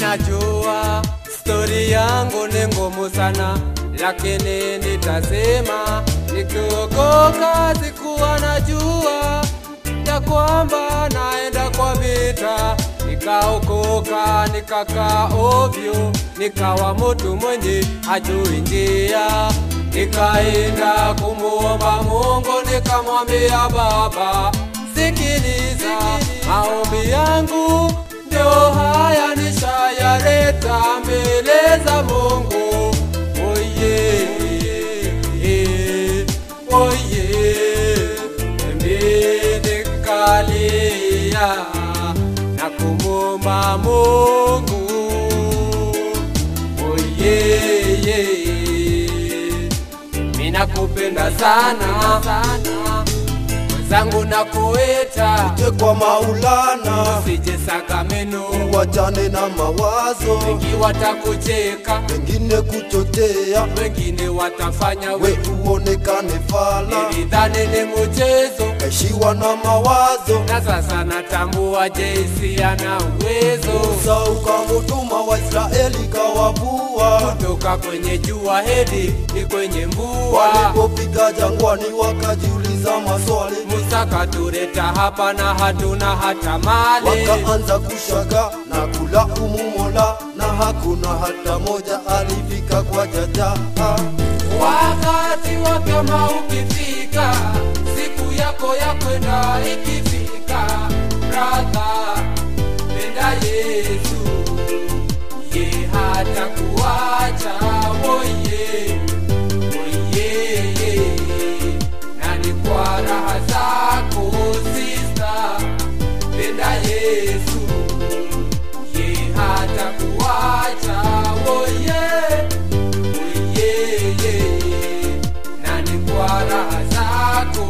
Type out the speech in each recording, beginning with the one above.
Minajua stori yangu ni ngumu sana, lakini nitasema nikiokoka. Sikuwa najua ya kwamba naenda kwa vita, nikaokoka, nikakaa ovyo, nikawa mtu mwenye hajui njia. Nikaenda kumuomba Mungu, nikamwambia Baba, sikiliza maombi yangu, ndio haya nishayaleta mbele za Mungu. Oye, oye, mimi nikalia na kumwomba Mungu. Oye, mimi nakupenda sana sana, mwenzangu nakuita, Je, kwa Maulana usije Sakameno, wachane na mawazo wengi watakucheka, wengine kuchotea, wengine watafanya we we uonekane fala, nilidhani ni mchezo, eshiwa na mawazo na sasa natambua Jesi ana uwezo Musa ukamutuma Waisraeli kawavua, kutoka kwenye jua hedi ni kwenye mbua. walipofika jangwani wakajiuliza maswali, Musa katuleta hapa na hatuna hata mali, wakaanza kushaga na kulaumu Mola, na hakuna hata moja alifika kwa jaja. wakati wa kama ukifika, siku yako ya kwenda ikifika, brother, penda Yesu, ye hata kuacha woye woye, nani kwa raha zako sister, penda Yesu, ye hata kuacha woye Oyeye, nani kwa raha zako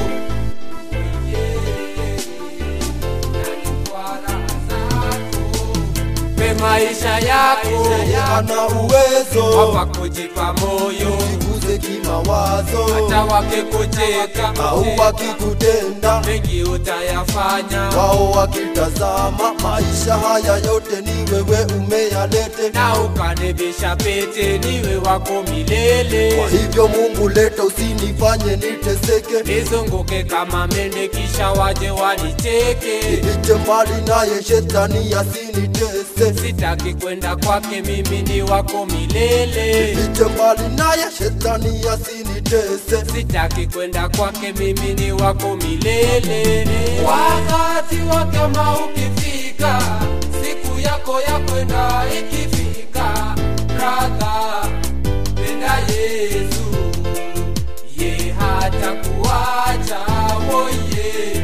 Oyeye, nani kwa raha zako pe maisha yako Ana uwezo hapa kujipa moyo jiguze kimawazo, hata wakikucheka au wakikutenda mengi utayafanya wao wakitazama, maisha haya yote ni wewe umeyalete. na ukanibisha pete niwe wako milele Kwa hivyo Mungu, leta usinifanye niteseke, nizunguke kama mende kisha waje wanicheke nifiche mbali naye shetani asinitese, sitaki kwenda kwake mimi ni wako milele nifiche mbali naye shetani asinitese. sitaki kwenda kwake mimi ni wako milele wakati wa kama ukifika siku yako ya kwenda ikifika brother penda yesu ye hata kuacha woye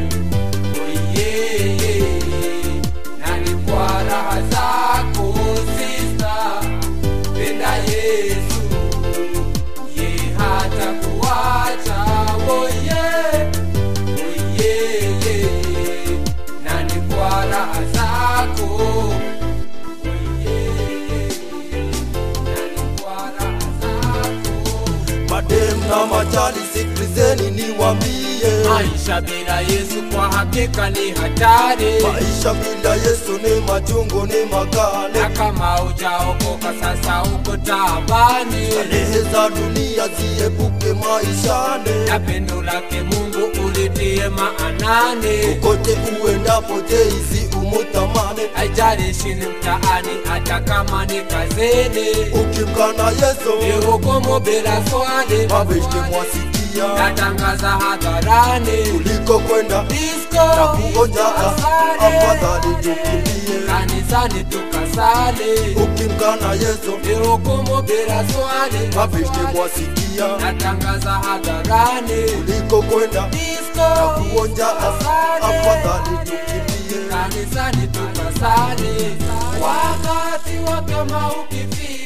woye nani kwa raha zako sister penda yesu ye hata kuacha woye woye nani kwa raha zako woye nani kwa raha zako Madem na machali, sikilizeni niwambie, maisha bila yesu kwa hakika ni hatari maisha bila Yesu ni machungu, ni na makale. kama ujaokoka sasa uko taabani Starehe za dunia ziepuke maishane, na pendo lake mungu ulitie maanani kote uendapo jeisi umutamane. haijalishi ni mtaani hata kama ni kazini Ukimkana Yesu ni hukumu bila swali mabeshte mwasikia, natangaza hadharani kuliko kwenda Disco, na kuonja, asali. afadhali tukimbie. kanisani tukasali Ukimkana Yesu ni hukumu bila swali mabeshte mwasikia, natangaza hadharani kuliko kwenda Disco, na kuonja, asali. afadhali tukimbie. kanisani tukasali wakati wa kama ukifika